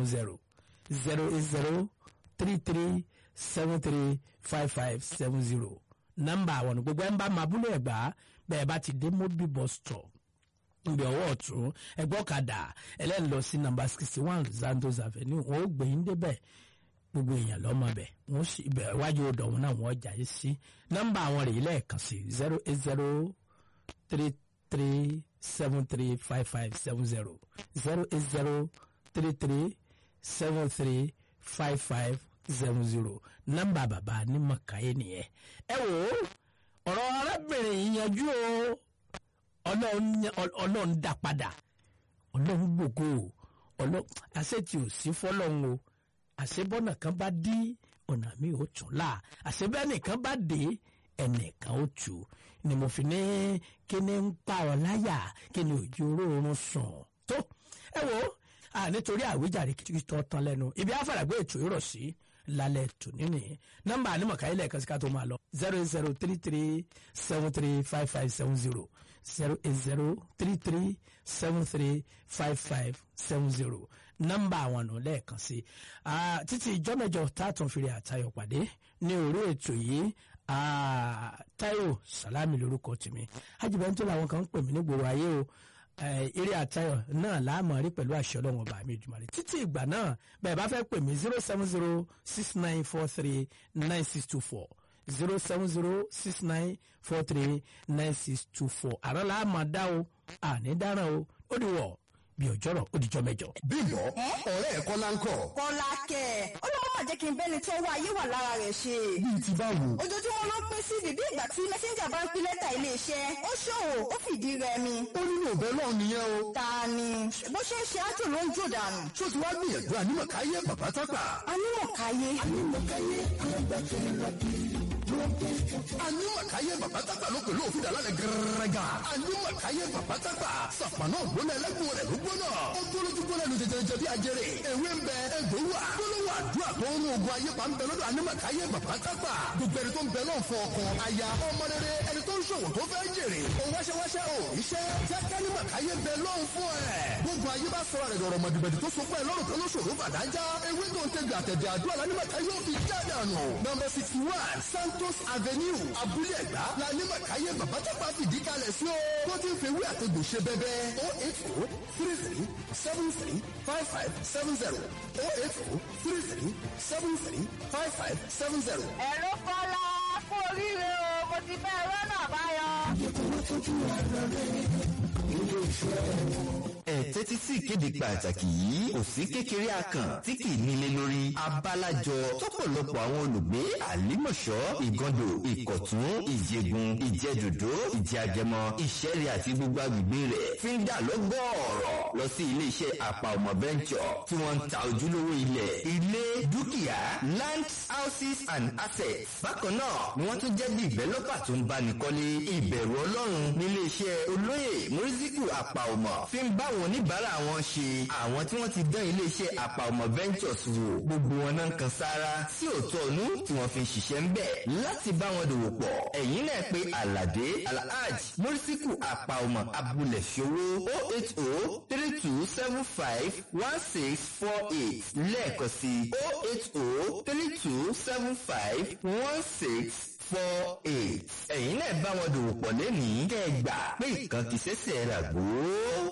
seven zero zero eight zero three three seven three five five seven zero nọ́mbà àwọn ní gbogbo ẹ̀ ń bá máa búlọ̀ ẹ̀gbá bẹ́ẹ̀ bá ti dé mobi bus stop ibi ọwọ́ ọ̀tún ẹgbẹ́ ọ̀kadà ẹlẹ́ni lọ sí nọ́mbà sixty one Zandos Avenue wọn ó gbé yín débẹ̀ gbogbo èèyàn lọ́mọ bẹ̀ wọ́n sì ibẹ̀ iwájú odò wọn náà wọ́n jà yín sí nọ́mbà àwọn rèé lẹ́ẹ̀kan sí zero eight zero three three seven three five five seven zero zero eight zero three three seven three five five seven zero nọ́mbà bàbá ní mọ̀káyé nìyẹn ẹ wò ó ọ̀rọ̀ arábìnrin yìí yanjú o ọlọ́run dá padà ọlọ́run gbògo ọlọ́run àṣetì ò sí fọlọ́run o àṣebọ́nà kan bá dí ọ̀nà mi ò tún là àṣebẹ́nìkan bá dé ẹnìkan ó tù ni mo fi ní kíni ń pa ọ láyà kíni òjò oróorun sùn tó ẹ wo nítorí àwíjàre kìtìkìtì tó tán lẹ́nu ibi àfàràgbé ètò ìrọ̀ sí lálẹ́ tòní ni nọ́mbà ànímọ̀ká ilẹ̀ kan sí ká tó máa lọ zero eight zero three three seven three five five seven zero zero eight zero three three seven three five five seven zero nọ́mbà àwọn ọ̀nà lẹ́ẹ̀kan sí títí ìjọ mẹ́jọ tààtàn fìrí àtayọ̀ pàdé ní orí ètò yìí Táíwò Sàlámì lórúkọ tèmi ajibẹ́ntò làwọn kan ń pè mí nígboro ayé o eré àtayọ̀ náà láàmú rí pẹ̀lú àṣẹ ọlọ́run ọba mi ìjùmọ̀ rẹ̀ títí ìgbà náà bẹ́ẹ̀ bá fẹ́ pè mí zero seven zero six nine four three nine six two four zero seven zero six nine four three nine six two four àrọ́ làá máa dá o àní dáràn o ó di wọ̀ bí ọjọ́rọ̀ ó dijọ́ mẹ́jọ. bímbọ ọ̀rẹ́ ẹ̀ kọ́lá ń kọ́. kọ́lá kẹ̀ ó lọ́wọ́ máa jẹ́ kí n bẹ́ni tó wá ayé wà lára rẹ̀ ṣe. bíi ti báwo. ojoojúmọ́ ló pín sí bíbí ìgbà tí mẹ́sẹ́ńjà bá ń pín lẹ́tà iléeṣẹ́ ó ṣòwò ó fìdí rẹmi. ó nínú òbẹ́ náà nìyẹn o. ta ni bó ṣe ń ṣe ájò ló ń jò dànù. ṣó ti wá gbìyànjú ànímọ̀káyé bàbá tágbà. anímọ̀káyé. ànímọ̀káyé ànímọ̀káyé bàbá tágbà ló pẹ̀lú òfin dàlálẹ̀ gẹ́rẹ́gà. ànímọ̀káyé bàbá tágbà sàpàná ògbóná ẹlẹ́gùn rẹ̀ ló gbóná. ó gbólójú gbóná ẹnu jẹjẹrẹ bí ajẹrẹ. ewé ń bẹ egbò wà. gbólóhùn àdúrà tó ń ogun ayé pa ń bẹ lọ́dọ̀ ànímọ̀káyé bàbá tágbà. gbogbo ẹni tó ń bẹ náà fún ọkọ aya ọmọ rere ẹni tó ń ṣòwò tó fẹ́ jèrè. ó wáṣẹ́wáṣẹ́ ò iṣẹ́ jẹ́ kánímọ̀káyé bẹ lọ́hùn fún ẹ̀. gbogbo ayé bá sọ rẹ̀ dọ̀rọ̀ mọ̀dìbẹ̀dì tó so pẹ́ lọ́rùn tó ló ṣòro bàdájá. ewé tó ń tẹ̀gbẹ̀ àtẹ̀dẹ̀ àdúrà lánímọ̀káyé ò fi jáde àná. nọ́mbà sixty one Santos Avenue Abúlé Ẹ̀gbá lánímọ̀káyé bàbá tágbà fìdí kalẹ̀ sí o. tó ti ń fi ewé àtẹ̀gbò ṣe bẹ́bẹ́ o eight o three three seven three five five seven zero o eight o three three seven three five five seven zero. ẹ̀rọ kọ́lá kú oríire o mo ti fẹ́ rọ́nà àbáyọ. ẹ tẹ́tí sí ìkéde pàtàkì yìí kò sí kékeré akàn tí kì í nílé lórí abálájọ tọ́pọ̀lọpọ̀ àwọn olùgbé àlímọ̀ṣọ́ ìgàndò ìkọ̀tún ìjẹ̀gùn ìjẹ̀dòdó ìjẹ̀àjẹmọ ìṣẹ̀rẹ̀ àti gbogbo agbègbè rẹ̀ fi ń dà lọ́gọ́ọ̀rọ̀ lọ sí iléeṣẹ́ àpà ọmọ bẹ́ńkọ̀ tí wọ́n ń ta ojúlówó ilẹ̀ ilé dúkìá land houses and assets bákan náà ni wọ́n tún jẹ́ dìvẹ́lọ́pà tó ń báni kọ́lé ìbẹ̀rù ọlọ́run nílé iṣẹ́ olóyè mùrísíkù àpà ọmọ fi ń bá àwọn oníbàárà wọn ṣe àwọn tí wọ́n ti dán ilé iṣẹ́ àpà ọmọ ventures wò gbogbo wọn náà ń kan sára sí òótọ́ ọ̀nù tí wọ́n fi ń ṣiṣẹ́ ń bẹ̀ láti bá wọn dòwò pọ̀ ẹ̀yìn náà pé aládé alhaj mùrísíkù àpà ọmọ abúlé ṣòwò o eight o three two seven five one six four eight lẹ́ẹ̀kan sí o eight o three two seven five one six four eight ẹ̀yin náà bá wọn dòwò pọ̀ lẹ́nìí kẹ́ ẹ gbà pé ìkànkì ṣẹ̀ṣẹ̀ rà gbó.